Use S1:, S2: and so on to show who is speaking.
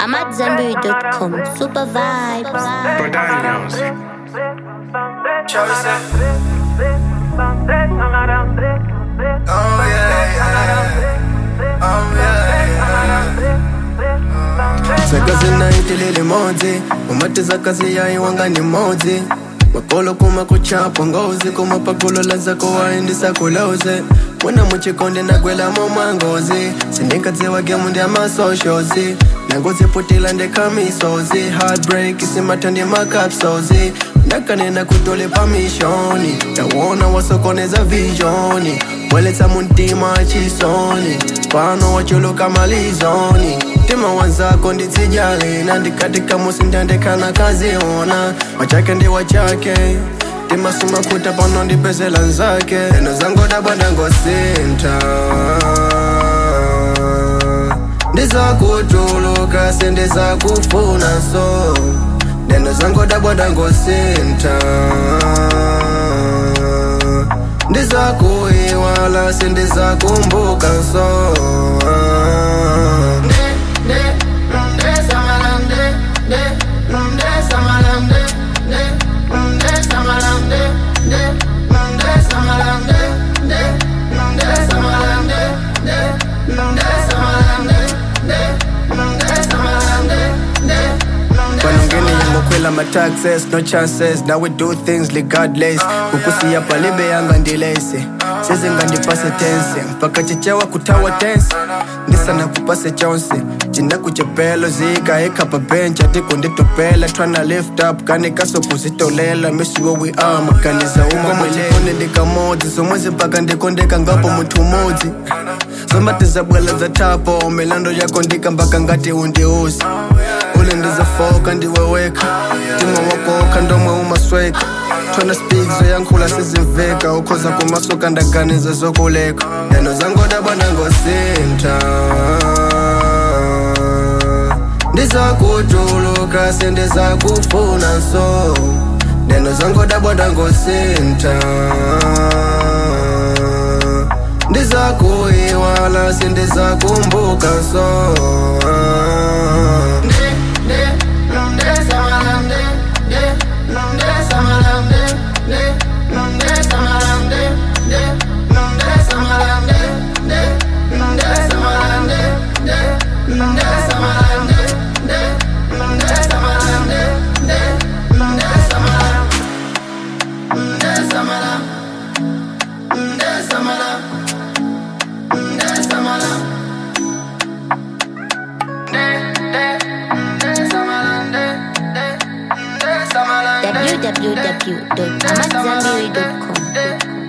S1: I'm at Zenberry.com. Super vibes.
S2: Badaños.
S3: Oh yeah, yeah. Oh yeah, yeah. Sakazi naitilili modzi umatiza kazi yayi wanga ni modzi makolo kuma kuchapa ngozi kuma pakulo lazako waendisa kulauze mwana muchikonde nagwelamo mwangozi sindinkadziwa gemu ndi amasoshozi nangoziputila ndekamisozi heartbreak isimata ndi makapsozi ndakanena kutole pamishoni tawona wasokoneza visioni weletsa muntima chisoni pano wachuluka malizoni mtima wanzako nditsijali nandikatika musi ndandekana kaziona wachake ndi wachake timasumakuta pano ndipezela nzake eno zangodabwanda ngosinta ndizakutuluka sendizakufuna so ndeno zangodabwanda ngosinta ndizakuiwala sendizakumbuka so panongeni yangokhwela ma-taxes no chances now we do things regardless kukusiya palibe yanga ndilese sezingandipase tense mpaka chichewa kutawa tense ndisana kupase chonse cinakuchepelo zika ekhapa bencha tikunditopela tryna lift up kanikasokuzitolela misiwo we are maganiza umamwelefone ndikamodzi somwezi mpaka ndikondeka ngapo munthu umodzi zomatizabwela za tapo milando yako ndika mpaka ngati undiuzi ule ndizafoka ndiweweka mtima wakoka ndomwe umasweka tona speak zoyankhula sizimveka ukhoza kumasoka ndaganiza zokuleka yano zangodabwana ngosinta ndizakutuluka sendizakufuna so ndeno zangodabwana ngosinta ndizakuiwala sendizakumbuka so
S1: www.amatzambiri.com.